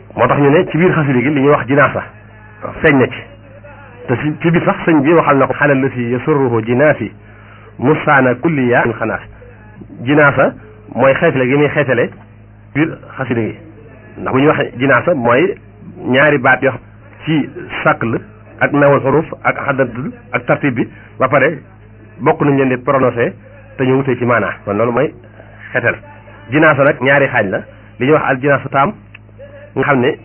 moo tax ñu ne ci biir xasida gi li ñuy wax jinaasa feeñ na ci te ci ci biir sax sëñ bi waxal na ko xalal la si yasurruhu jinaasi musaana kulliya min xanaas jinaasa mooy xeetale gi muy xeetale biir xasida gi ndax bu ñuy wax jinaasa mooy ñaari baat yoo xam ci sàkl ak nawal xuruf ak xaddatul ak tartib bi ba pare bokk nañ leen di prononcé te ñu wutee ci maanaa kon loolu mooy xeetal jinaasa nag ñaari xaaj la li ñuy wax al jinaasa taam nga xam ne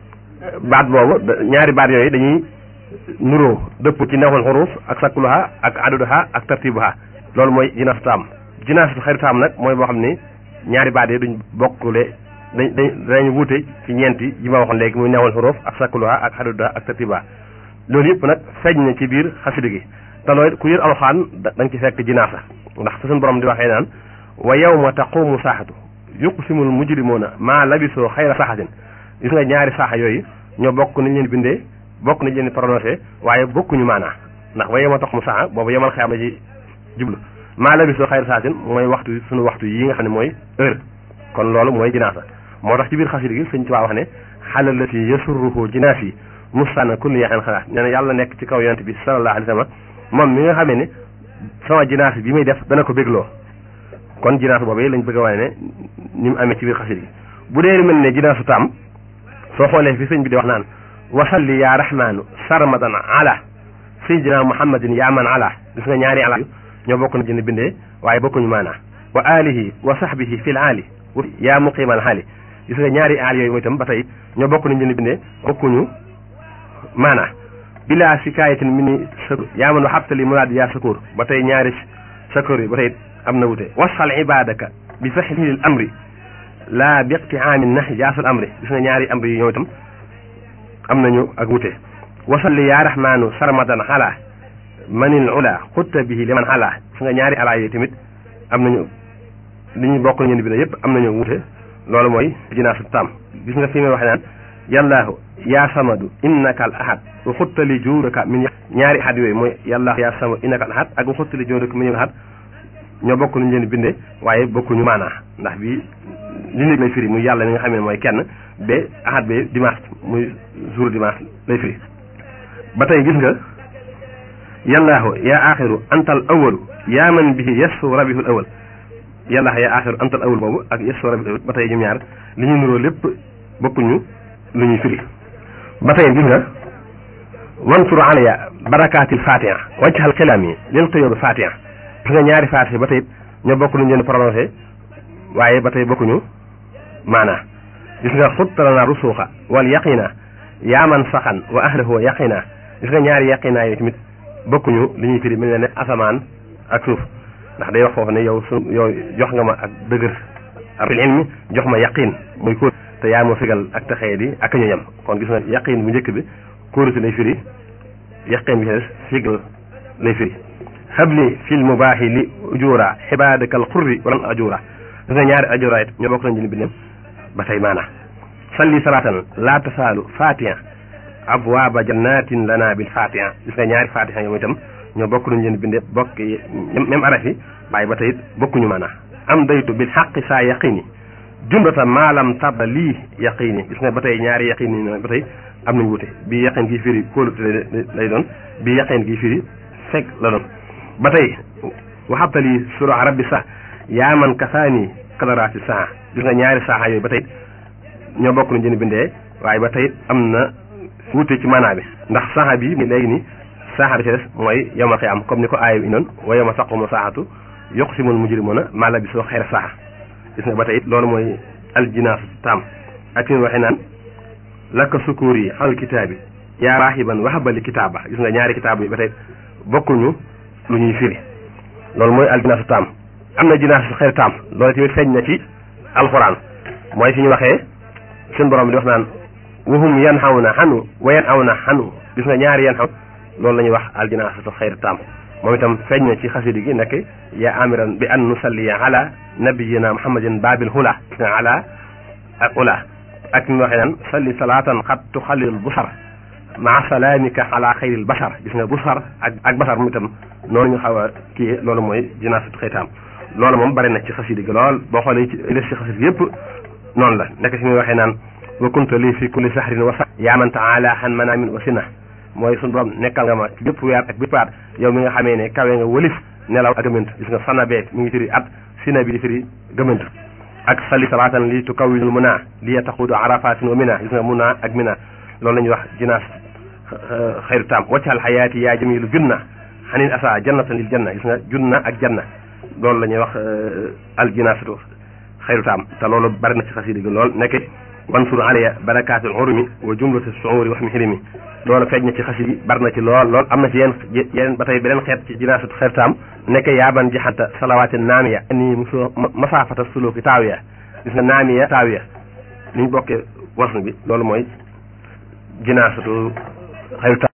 baat boobu ñaari baat yooyu dañuy nuroo dëpp ci nawal xuruf ak sakluha ak aduduha ak tartibuha loolu mooy jinaasa taam jinaasa xayru taam nag mooy boo xam ne ñaari baat yi duñ bokkule dañ dañ dañ wute ci ñeenti yi ma waxoon léegi muy nawal xuruf ak sakluha ak aduduha ak tartibuha loolu yëpp nag feeñ na ci biir xasida gi te loolu ku yër alxaan da nga ci fekk jinaasa ndax fa suñu borom di waxee naan wa yawma taqumu saaxatu yuqsimul mujrimuuna maa labisoo xayra saaxatin gis nga ñaari saaxa yooyu ñoo bokk nañ leen bindee bokk nañ leen prononcé waaye bokkuñu maanaa ndax wa yawma taqumu saaxa boobu yemal xeyam la ci jublu maa labisoo xayra saaxatin mooy waxtu suñu waxtu yi nga xam ne mooy heure kon loolu mooy jinaasa moo tax ci biir xasida gi sëñ Tuubaa wax ne xalal la si yasurruhu jinaas yi musana kulli yaxen xalaat nee na yàlla nekk ci kaw yonent bi sallallahu alayhi wa sallam moom mi nga xamee ne sama jinaas bi muy def dana ko bégloo kon jinaas boobu lañ bëgg a wane ne ni mu amee ci biir xasida gi bu dee mel ne jinaasu taam soo xoolee fi sëñ bi di wax naan wasalli ya rahmaanu sarmadan ala sayyidina muhammadin yaa man ala gis nga ñaari ala ñoo bokk na jënd bindee waaye bokkuñu maanaa wa alihi wa sahbihi fil aali yaa muqimal haali gis nga ñaari aal yooyu mooy itam ba tey ñoo bokk nañ jënd bindee bokkuñu maanaa bila sikayatin mi ni sakur yaa man waxabtali muraad yaa sakur ba tey ñaari sakur yi ba tey am na wute wasal ibadaka bi faxlil amri laa bi iqtiaami nax jaasul amri gis nga ñaari amri yi ñoom itam am nañu ak wute wasalli yaa rahmaanu sarmadan ala manil ula xutta bihi liman ala gis nga ñaari ala yi tamit am nañu li ñu bokk ñeen bi ne yëpp am nañu wute loolu mooy jinaasu taam gis nga fi may waxe naan yallaahu yaa samadu innaka al ahad wa xuttali juuraka min ñaari ahad yooyu mooy yallaahu yaa samadu innaka al ahad ak wa xuttali juuraka min ahad ñoo bokk nañu leen binde waaye bokkuñu maanaa ndax bi li nekk lay firi muy yàlla mi nga xam ne mooy kenn ba ahad ba dimanche muy jour dimanche lay firi ba tey gis nga yallaahu yaa axiru antal awalu yaa man bihi yasu rabihul awal yallaahu yaa axiru antal awal boobu ak yasu rabihul awal ba tey ñoom ñaar li ñu nuroo lépp bokkuñu lu ñuy firi ba tey gis nga wansur alaya barakaatil fatiha wajjal xilaam yi lil xëyoobi fatiha gis nga ñaari fatiha ba tey ñoo bokk lu ñu leen prononcé waaye ba tey bokkuñu maanaa gis nga xuttalana rusuuxa wal yaqina yaaman saxan wa ahlahu yaqina gis nga ñaari yaqina yooyu tamit bokkuñu li ñuy firi mel ne asamaan ak suuf ndax day wax foofu ne yow su yow jox nga ma ak dëgër fil ilmi jox ma yaqin muy kóor te yaa ma figal ak taxee di ak ñu yem kon gis nga yaqin bu njëkk bi kóorute lay firi yaqin bi des figal lay firi habli fil mubaahi li ujura xibaadaka al xurri walan ajura gis nga ñaari ajura it ñoo bokk nañ jëni bindem ba tey maana salli salaatan laa tasaalu fatiha abwaaba jannatin lana bil fatiha gis nga ñaari fatiha yoom itam ñoo bokk nañ leen binde bokk même araf yi waaye ba tey it bokkuñu maana am daytu bil xaqi saa yaqini jumlata maalam tabba lii yaqini gis nga ba tey ñaari yaqini yi ba tey am nañ wute bii yaqin gi firi kóolute lay doon bii yaqin gi firi fekk la doon ba tey waxabtali sura rabbi sax yaa man kasaani kadaraati saa gis nga ñaari saaxa yooyu ba tey ñoo bokk nañ jën bindee waaye ba tey am na wuute ci maanaa bi ndax saaxa bi léegi ni saaxa bi ci des mooy yawmal qiyaama comme ni ko aaya bi indoon wa yawma taqumu saa'atu yuqsimul mujrimuuna maa labisuu xayra saaxa gis nga ba tey loolu mooy aljinaasu taam ak fi mu waxee naan laka sukuur yi xawal kitaabi yaa raahiban wahabali kitaaba gis nga ñaari kitaaba yi ba tey bokkuñu lu ñuy firi loolu mooy aljinaasu taam am na jinaasu xayru taam loolu tamit feeñ na ci alxuraan mooy fi ñu waxee seen borom bi di wax naan wahum yan xaw na xanu wa yan aw na xanu gis nga ñaari yan xaw loolu la ñuy wax aljinaasatu xayru taam moom itam feeñ na ci xasidi gi nekk yaa amiran bi an nusalliya ala nabiyina muhammadin babil hula gis nga ala ak ula ak ñu waxee naan salli salaatan xat tuxallil busar maa salaamika ala xayril basar gis nga busar ak ak basar mu itam noonu ñu xaw a kii loolu mooy jinaasatu xaytaam loolu moom bari na ci xasidi gi lool boo xoolee ci des ci xasidi gi yëpp noonu la nekk si muy waxee naan wa kunta lii fi kulli sahrin wa sa yaaman taala xan manaamin wa sina mooy suñu borom nekkal nga ma ci bépp weer ak bépp at yow mi nga xamee ne kawe nga wëlif nelaw ak gëmënt gis nga sana bee mi ngi firi at sina bi di firi gëmënt ak sali salaatan li tukawwinul muna li taxudu arafatin wa mina gis nga muna ak mina loolu la ñuy wax jinaas xayru taam waccal xayaati yaa jamilu junna xanin asa jannatan lil janna gis nga junna ak janna loolu la ñuy wax al jinaasatu xayru taam te loolu bari na ci xasida gi lool nekk wansur alaya barakaatul urumi wa jumlatu suuri wax mi xilimi loolu feeñ na ci xasida gi bari na ci lool lool am na ci yeneen yeneen ba tey beneen xeet ci jinaasatu xayru taam nekk yaaban jaxanta salawaati naamiya nii muso masaafata suluki taawiya gis nga naamiya taawiya ni ñu bokkee wasn bi loolu mooy jinaasatu xayru taam